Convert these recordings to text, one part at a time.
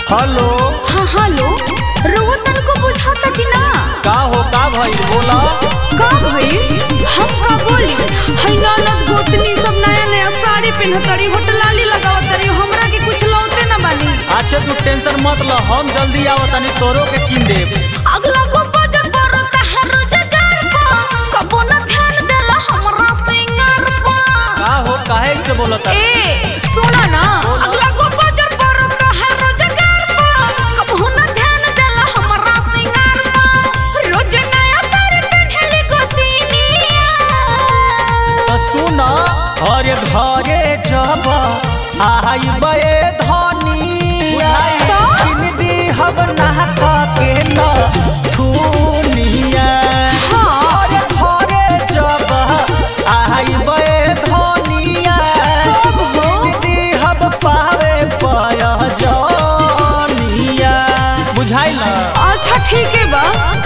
Hello हाँ hello रउआ तनको बुझाता कि ना का हो का भइल बोला का भइल हम का बोली है ननद गोतनी सब नया नया साड़ी पहनतरी होटलाली लगावतरी हमरा के कुछ लौते ना बानी अच्छा तू टेंशन मत ल हम जल्दी आवतानी तोरो के किन देब अगला को बजट पड़ता है रोजगार पा कबो ना ध्यान देला हमरा सिंगार पा का हो काहे से बोलता ए सुना ना अगला को बजट पड़ता है रोजगार पा कबो ना ध्यान देला हमरा सिंगार पा रोज नया साड़ी पहनली गोतनिया तो सुन अरे घरे जब आई बे धनिया तो? किन दी हम नहा के न थुनिया हाँ। अरे घरे जब आई बे धनिया कब हो? किन दी हम पावे पय जनिया बुझाइल अच्छा ठीक है बा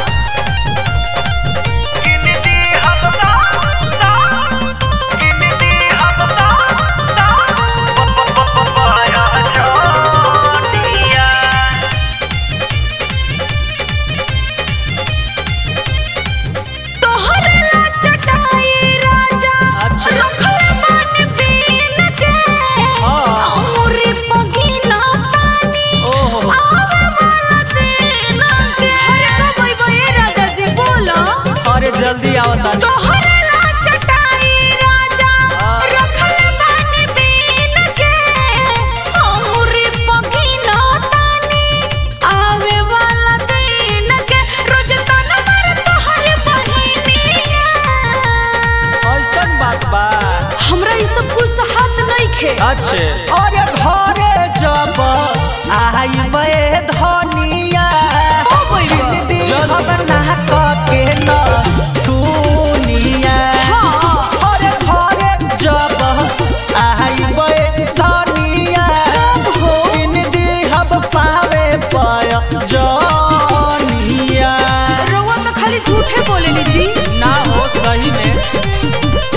तोहरे ला चटाई राजा अच्छा। रखले बानी बीन के हाँ। अमरी पगीना पानी ओहो। आवे वाला दिन के हरे कबई बई राजा जी बोलो अरे जल्दी आवतानी तोहरे ला चटाई राजा हाँ। रखले बानी बीन के अमरी पगीना पानी आवे वाला दिन के रोज तन मर तोहरे बहिनिया ऐसन बात बा हमरा ई सब कुछ हाथ नहीं खे अच्छे अरे घरे जब आई बे धनिया ओ बइबा। जब नहा के न दुनिया हाँ अरे घरे जब आई बे धनिया कब हो इन दी हम पावे पय जनिया रउआ तो खाली झूठे बोलेली जी ना हो सही में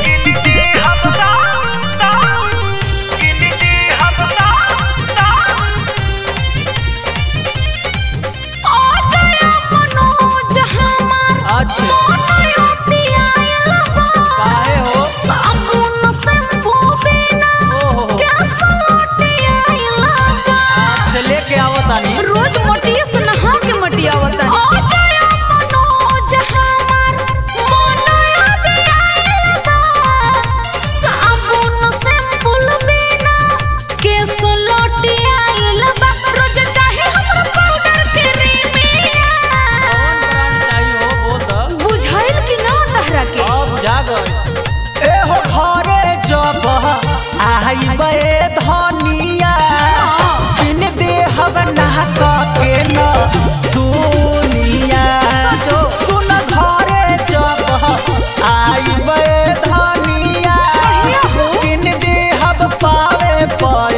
आ जाया मनोज हमार अच्छे मोनयो पियायल बा काहे हो साबुन शैम्पू बिना ओहो गैस लौटियायल बा अच्छा लेके आवतानी रोज मटिया से नहा के मटिया आवता आ जाया मनोज हमार मोनयो पियायल बा साबुन शैम्पू बिना केस लौटियायल बा रोज चाहे हमरा पाउडर क्रीमिया बुझाइल कि ना तहरा के ए हो घरे जब आई बे धनिया किन दे हम नहा के न दुनिया सचो। सुन घरे जब आई बे धनिया कहिया हो? किन दे हम पावे पय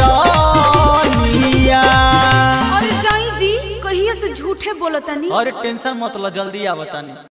जनिया अरे जाई जी कहिए से झूठे बोलतनी अरे टेंशन मत लो जल्दी आवतानी